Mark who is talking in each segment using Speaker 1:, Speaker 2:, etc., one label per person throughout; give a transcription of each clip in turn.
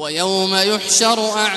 Speaker 1: ويوم يحشر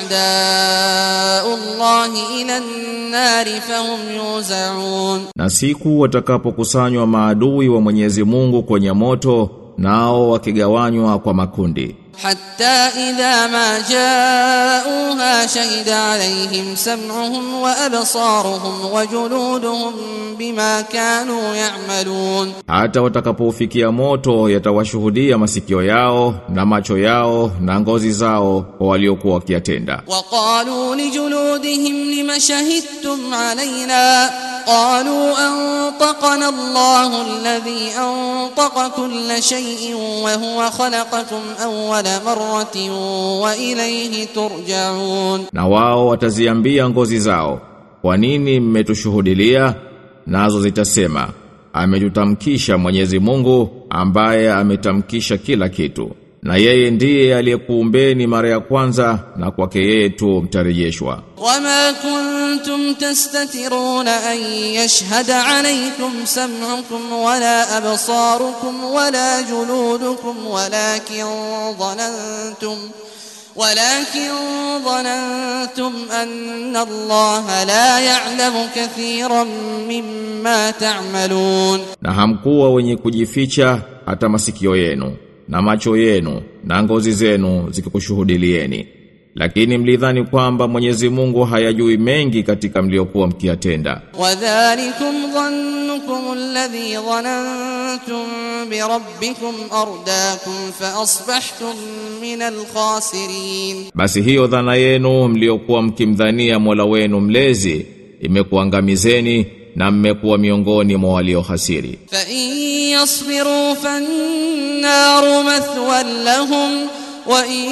Speaker 1: أعداء الله إلى النار فهم يوزعون
Speaker 2: Na siku watakapokusanywa maadui wa Mwenyezi Mungu kwenye moto nao wakigawanywa kwa makundi
Speaker 1: حتى إذا ما جاءوها شهد عليهم سمعهم وأبصارهم وجلودهم بما كانوا يعملون
Speaker 2: hata watakapofikia moto yatawashuhudia masikio yao na macho yao na ngozi zao kwa waliokuwa wakiyatenda
Speaker 1: وقالوا لجلودهم لم شهدتم علينا قالوا أنطقنا الله الذي أنطق كل شيء وهو خلقكم أول مرة وإليه ترجعون
Speaker 2: na wao wataziambia ngozi zao kwa nini mmetushuhudilia nazo zitasema ametutamkisha Mwenyezi Mungu ambaye ametamkisha kila kitu na yeye ndiye aliyekuumbeni mara ya kwanza na kwake yeye tu mtarejeshwa
Speaker 1: وما كنتم تستترون أن يشهد عليكم سمعكم ولا أبصاركم ولا جلودكم ولكن ظننتم ولكن ظننتم أن الله لا يعلم كثيرا مما تعملون
Speaker 2: na hamkuwa wenye kujificha hata masikio yenu na macho yenu na ngozi zenu zikikushuhudilieni lakini mlidhani kwamba Mwenyezi Mungu hayajui mengi katika mliokuwa mkiyatenda
Speaker 1: وذلكم ظنكم الذي ظننتم بربكم أرداكم فأصبحتم من الخاسرين
Speaker 2: basi hiyo dhana yenu mliokuwa mkimdhania Mola wenu mlezi imekuangamizeni na mmekuwa miongoni mwa waliohasiri
Speaker 1: فإن يصبروا فالنار مثوى لهم وإن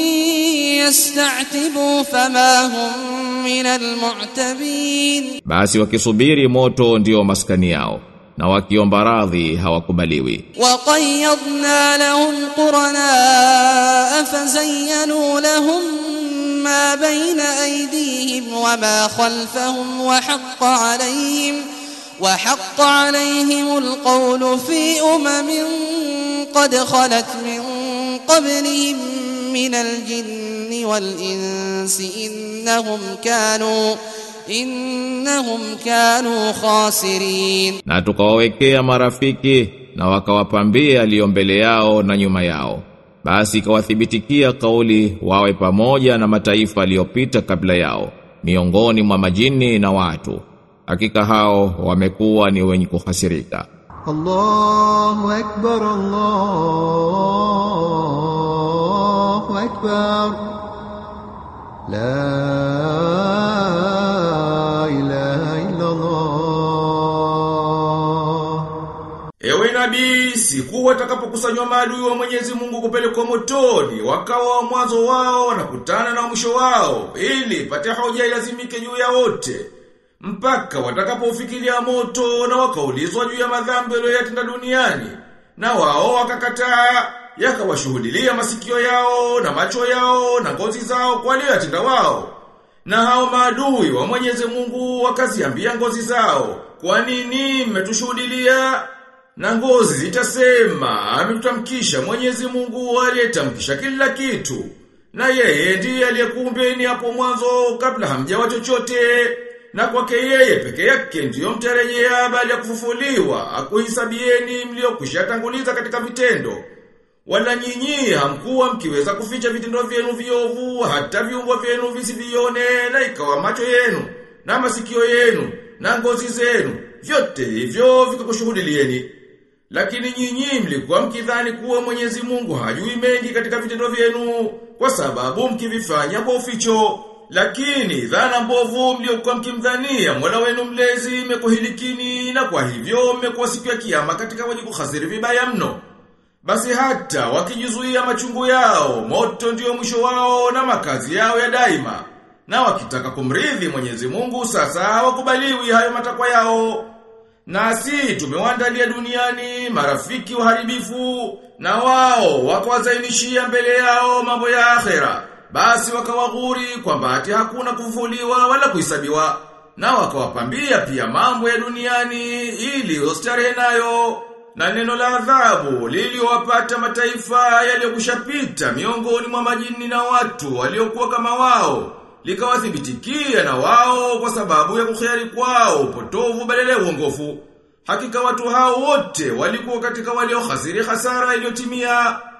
Speaker 1: يستعتبوا فما هم من المعتبين
Speaker 2: basi wakisubiri moto ndio maskani yao na wakiomba radhi hawakubaliwi
Speaker 1: وقيضنا لهم قرناء فزينوا لهم ما بين أيديهم وما خلفهم وحق عليهم وحق عليهم القول في أمم قد خلت من قبلهم من الجن والإنس إنهم كانوا إنهم كانوا خاسرين
Speaker 2: na tukawawekea marafiki na wakawapambia aliyo mbele yao na nyuma yao basi ikawathibitikia kauli wawe pamoja na mataifa aliyopita kabla yao miongoni mwa majini na watu hakika hao wamekuwa ni wenye kuhasirika
Speaker 3: الله أكبر الله أكبر لا إله إلا الله
Speaker 4: Ewe nabii, siku watakapokusanywa maadui wa Mwenyezi Mungu kupelekwa motoni, wakawa wa mwanzo wao wanakutana na mwisho wao, ili pate hoja ilazimike juu ya wote. Mpaka watakapofikiria moto na wakaulizwa juu ya madhambi waliyotenda duniani, na wao wakakataa, yakawashuhudilia masikio yao na macho yao na ngozi zao kwa waliyotenda wao. Na hao maadui wa Mwenyezi Mungu wakaziambia ngozi zao, kwa nini mmetushuhudilia? Na ngozi zitasema, ametutamkisha Mwenyezi Mungu aliyetamkisha kila kitu. Na yeye ndiye aliyekuumbeni hapo mwanzo kabla hamjawa chochote. Na kwake yeye peke yake ndiyo mtarejea baada ya kufufuliwa, akuhisabieni mliokwisha tanguliza katika vitendo. Wala nyinyi hamkuwa mkiweza kuficha vitendo vyenu viovu hata viungo vyenu visivione na ikawa macho yenu na masikio yenu na ngozi zenu vyote hivyo vikakushuhudilieni. Lakini nyinyi mlikuwa mkidhani kuwa Mwenyezi Mungu hajui mengi katika vitendo vyenu kwa sababu mkivifanya kwa uficho. Lakini dhana mbovu mliokuwa mkimdhania Mola wenu mlezi imekuhilikini na kwa hivyo mmekuwa siku ya kiyama katika wenye kuhasiri vibaya mno. Basi hata wakijizuia machungu yao, moto ndio mwisho wao na makazi yao ya daima. Na wakitaka kumridhi Mwenyezi Mungu sasa hawakubaliwi hayo matakwa yao. Nasi tumewaandalia duniani marafiki waharibifu na wao wakawazainishia mbele yao mambo ya akhera. Basi wakawaghuri kwamba ati hakuna kufufuliwa wala kuhesabiwa na wakawapambia pia mambo ya duniani ili ustarehe nayo. na neno la adhabu liliowapata mataifa yaliyokushapita miongoni mwa majini na watu waliokuwa kama wao likawathibitikia na wao kwa sababu ya kukhari kwao upotovu badala ya uongofu hakika watu hao wote walikuwa katika waliohasiri hasara iliyotimia